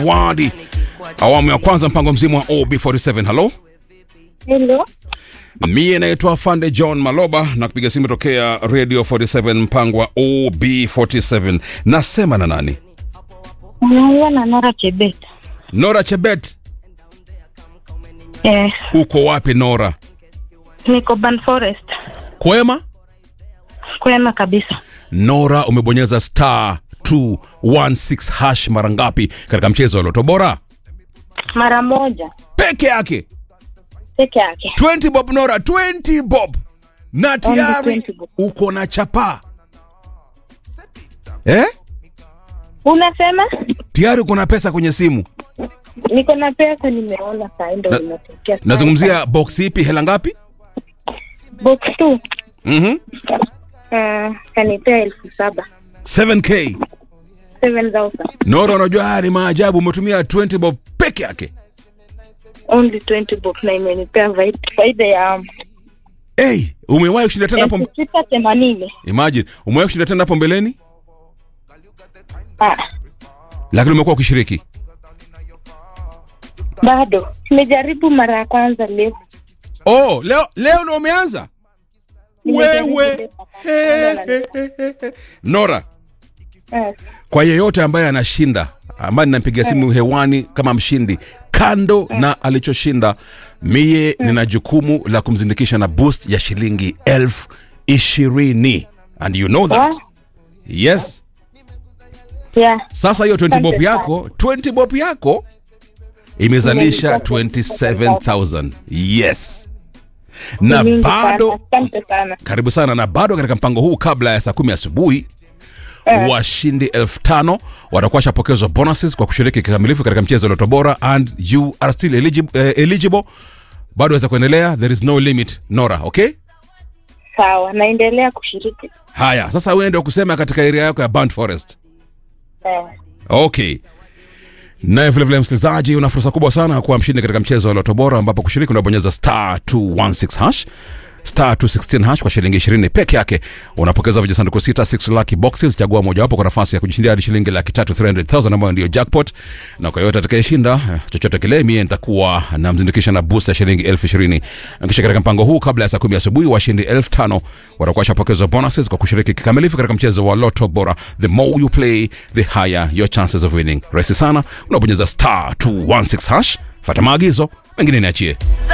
Wadi awamu ya kwanza, mpango mzima wa OB47. Halo, Hello. mie naitwa Fande John Maloba na kupiga simu tokea Radio 47 mpango wa OB47. Nasema na nani? Unaongea na Nora Chebet. Nora Chebet. Eh, Uko wapi Nora? niko Ban Forest. Kwema? Kwema kabisa. Nora, umebonyeza star 216 hash mara ngapi katika mchezo wa Loto Bora? Mara moja Peke yake peke yake. 20 bob Nora, 20 bob na tayari 20 bob. uko na chapa eh? Unasema? Tayari uko na pesa kwenye simu. Niko na pesa nimeona saa ndo Na- inatokea. sasa. Nazungumzia box ipi? Hela ngapi? box 2. Mhm. Uh, kanipea elfu saba 7k. 7000 Nora, unajua haya ni maajabu, umetumia 20 bob peke yake. only 20 box na imenipea vai- faida ya Hey, umewahi kushinda tena elfu hapo? sita themanini. Imagine, umewahi kushinda tena hapo mbeleni, Ah, lakini umekuwa ukishiriki. bado nimejaribu mara ya kwanza leo. Oh, leo leo ndio umeanza? Nimejaribu Wewe. leo. He, he, he, he, he. Nora, Eh, kwa yeyote ambaye anashinda ambaye ninampigia simu hewani kama mshindi kando na alichoshinda mie nina jukumu la kumzindikisha na boost ya shilingi elfu ishirini and you know that Wow. yes yeah. sasa hiyo 20 Asante bob sana. yako 20 bob yako imezalisha Imenipea 27000 yes na Mingi bado sana. Asante sana. karibu sana na bado katika mpango huu kabla ya saa kumi asubuhi washindi elfu tano watakuwa washapokezwa bonuses kwa kushiriki kikamilifu katika mchezo wa Loto Bora and you are still eligible, eh, eligible. bado waweza kuendelea there is no limit nora okay Sawa, naendelea kushiriki. haya sasa wewe ndio kusema katika area yako ya Burnt Forest Eh. okay naye vilevile msikilizaji una fursa kubwa sana ya kuwa mshindi katika mchezo wa Loto Bora ambapo kushiriki unabonyeza star 216 hash star 216 hash kwa shilingi 20 peke yake unapokeza vijisanduku sita 6 lucky boxes chagua mojawapo kwa nafasi ya kujishindia hadi shilingi laki tatu 300000 ambayo ndio jackpot na kwa yote atakayeshinda eh, chochote kile mie nitakuwa namzindikisha na boost ya shilingi elfu ishirini kisha katika mpango huu kabla ya saa kumi asubuhi washindi elfu tano watakuwa washapokezwa bonuses kwa kushiriki kikamilifu katika mchezo wa Loto Bora the more you play the higher your chances of winning rahisi sana unabonyeza star 216 hash fata maagizo mengine niachie